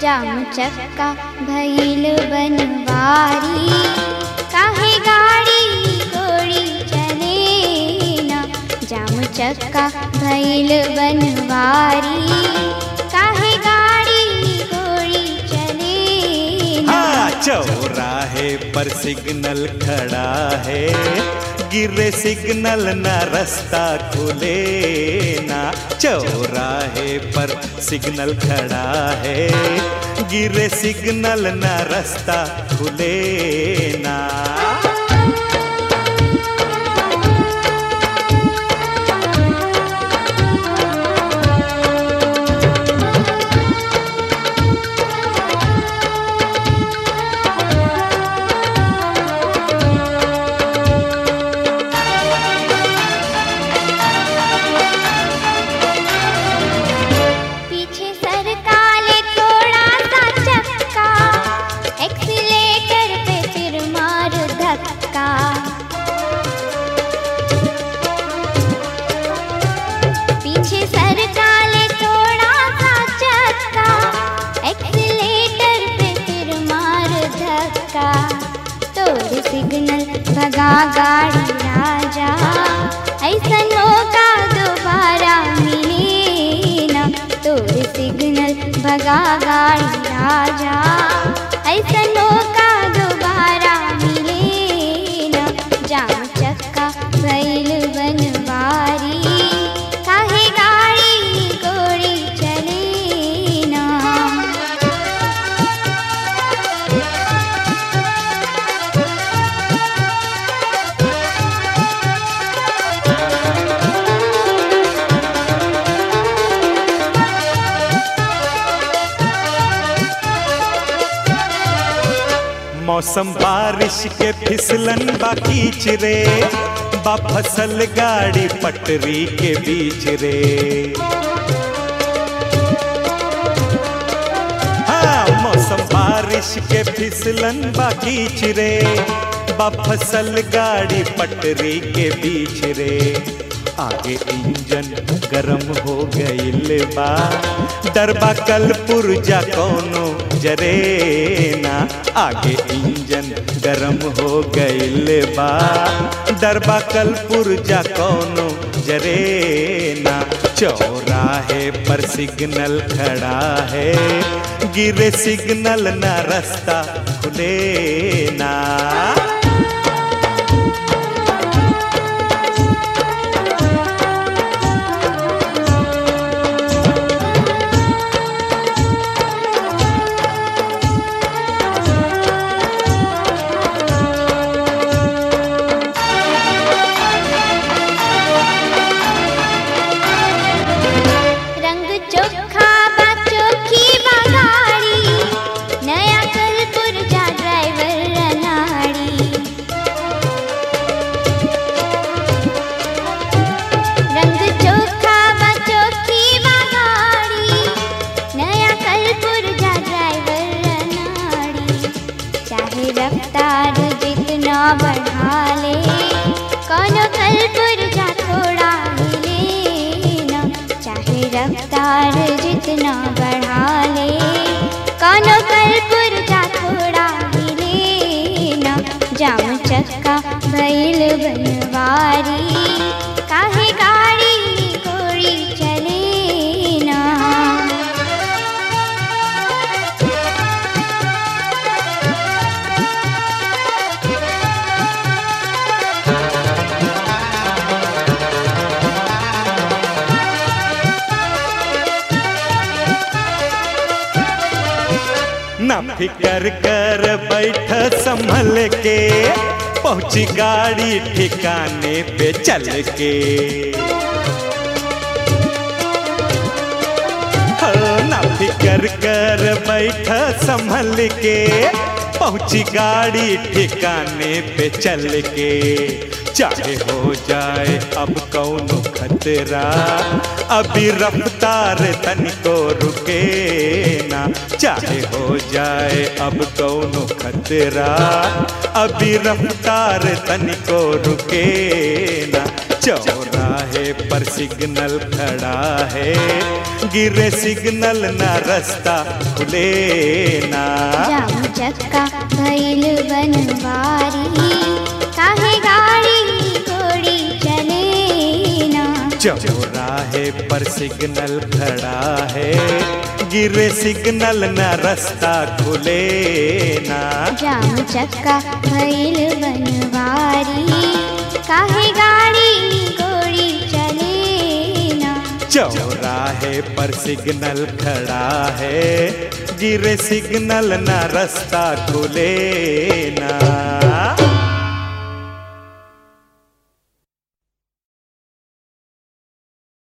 जाम चक्का भइल बनवारी काहे गाड़ी गोड़ी चले ना जाम चक्का भइल बनवारी काहे गाड़ी गोड़ी चले ना हाँ चौराहे पर सिग्नल खड़ा है गिरे सिग्नल न रास्ता खुले ना चौराहे पर सिग्नल खड़ा है गिरे सिग्नल न रास्ता खुले ना पीछे सरकाले थोड़ा सा चक्का एक्सीलेटर पे फिर मार धक्का पीछे सरकाले थोड़ा सा चक्का एक्सीलेटर पे फिर मार धक्का तोड़ सिग्नल भगा गाड़ी राजा ऐसा मौका दोबारा मिले ना तोड़ सिग्नल भगा गाड़ी राजा ऐसा मौका दोबारा मिले ना जाम चक्का भइल बनवारी काहे गाड़ी गोड़ी चले ना मौसम बारिश के फिसलन बाकी रे बा फसल गाड़ी पटरी के बीच रे हाँ मौसम बारिश के फिसलन बाकी रे बा फसल गाड़ी पटरी के बीच रे आगे इंजन गरम हो गईल बा डरबा कल पुर्जा कोनो जरे ना आगे इंजन गरम हो गईल बा डरबा कल पुर्जा कोनो जरे ना चौराहे पर सिग्नल खड़ा है गिरे सिग्नल ना रास्ता खुले ना रंग चोखा बा चोखी बा गाड़ी नया कलपुर जा ड्राइवर अनाड़ी रंग चोखा बा चोखी बा गाड़ी नया कलपुर जा ड्राइवर अनाड़ी चाहे रफ्तार जितना बढ़ा ले कोनो कलपुर जा थोड़ा हिले ना चाहे रफ्तार जितना बढ़ा ले कोनो कलपुर जा थोड़ा हिले ना जाम चक्का भइल बनवारी काहे गाड़ी गोड़ी चले ना ना फिकर कर बैठ संभल के पहुंची गाड़ी ठिकाने पे चल के हो, ना फिकर कर बैठ संभल के पहुंची गाड़ी ठिकाने पे चल के चाहे हो जाए अब कौन खतरा अभी रफ्तार तनिको रुके ना चाहे हो जाए अब कौन खतरा अभी रफ्तार तनिको रुके ना चौराहे पर सिग्नल खड़ा है गिरे सिग्नल ना रास्ता खुले ना जाम चक्का भइल बनवारी काहे गाड़ी घोड़ी चले ना चौराहे पर सिग्नल खड़ा है गिरे सिग्नल ना रास्ता खुले ना जाम चक्का भइल बनवारी काहे गाड़ी घोड़ी चले ना चौराहे पर सिग्नल खड़ा है गिरे सिग्नल ना रास्ता खुले ना